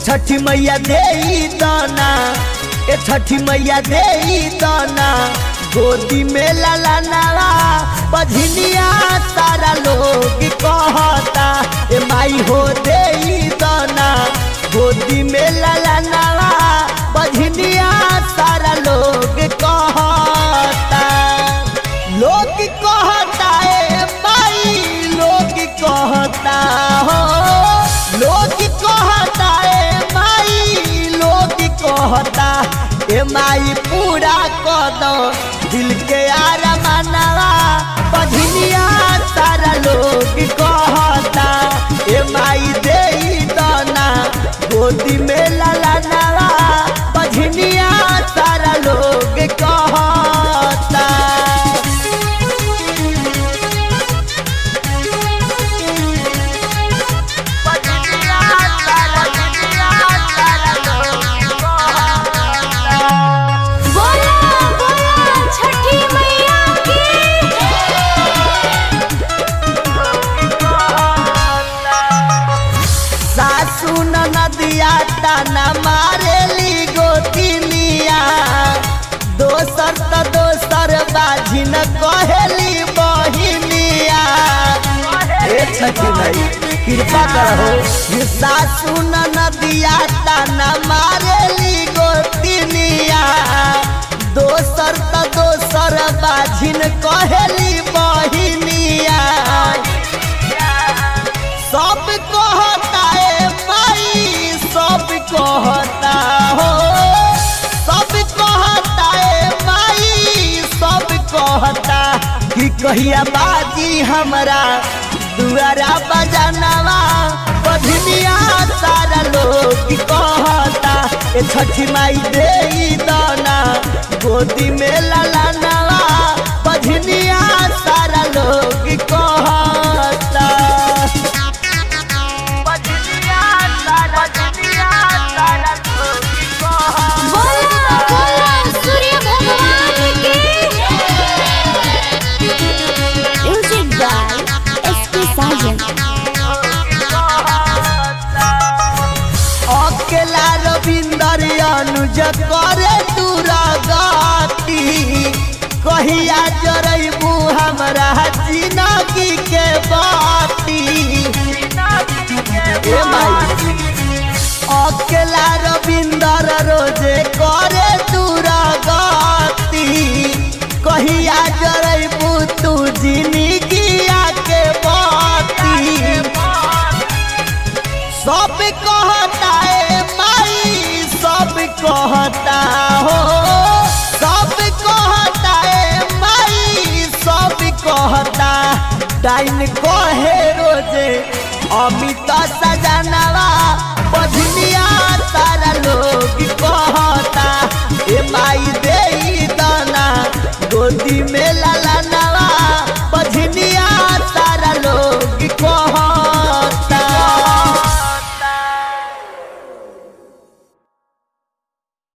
छठी मैया दे दाना ए छठी मैया दे दाना गोदी में लाला नारा बझनिया सारा लोग कहता ए माई हो दे दाना गोदी में लाला नारा बझनिया सारा लोग कहता लोग कहता ए माई लोग कहता हो लोग कहता ए माई लोग कहता ए माई पूरा कर दो दिल के आरमानवा बझनिया सारा लोग कहता ए माई दे दाना गोदी में लाला नारा बझनिया सारा लोग कहता बोला बोला छठी मैया की सासू नदिया ताना मारेली गोतिनिया दोसर त दोसर बाजी न कहेली बहिनिया ए छठी नहीं कृपा करहो ये सासू नदिया ताना मारेली गोतिनिया दोसर त दोसर बाजी न कहेली बहिनिया सब कहता है माई सब कहता हो सब कहता है माई सब कहता कि कहिया बाजी हमरा दुआरा बजानवा बधनिया सारा लोग कहता ए छठी माई दे दाना गोदी में लाला नवा बधनिया सारा लोग कहता बोला बोला सूर्य भगवान की म्यूजिक बाय एसपी साजन अकेला रविंदर अनुज करे दुरागति कहिया जरैबू हमरा जिनगी के बाती ए माई अकेला रविंदर रोजे करे दुरागति कहिया जरैबू तू जिनगिया के बाती सब कहता है माई सब कहता हो सब कहता है माई सब कहता टाइम कहे रोजे अमित सजनवा बधनिया सारा लोग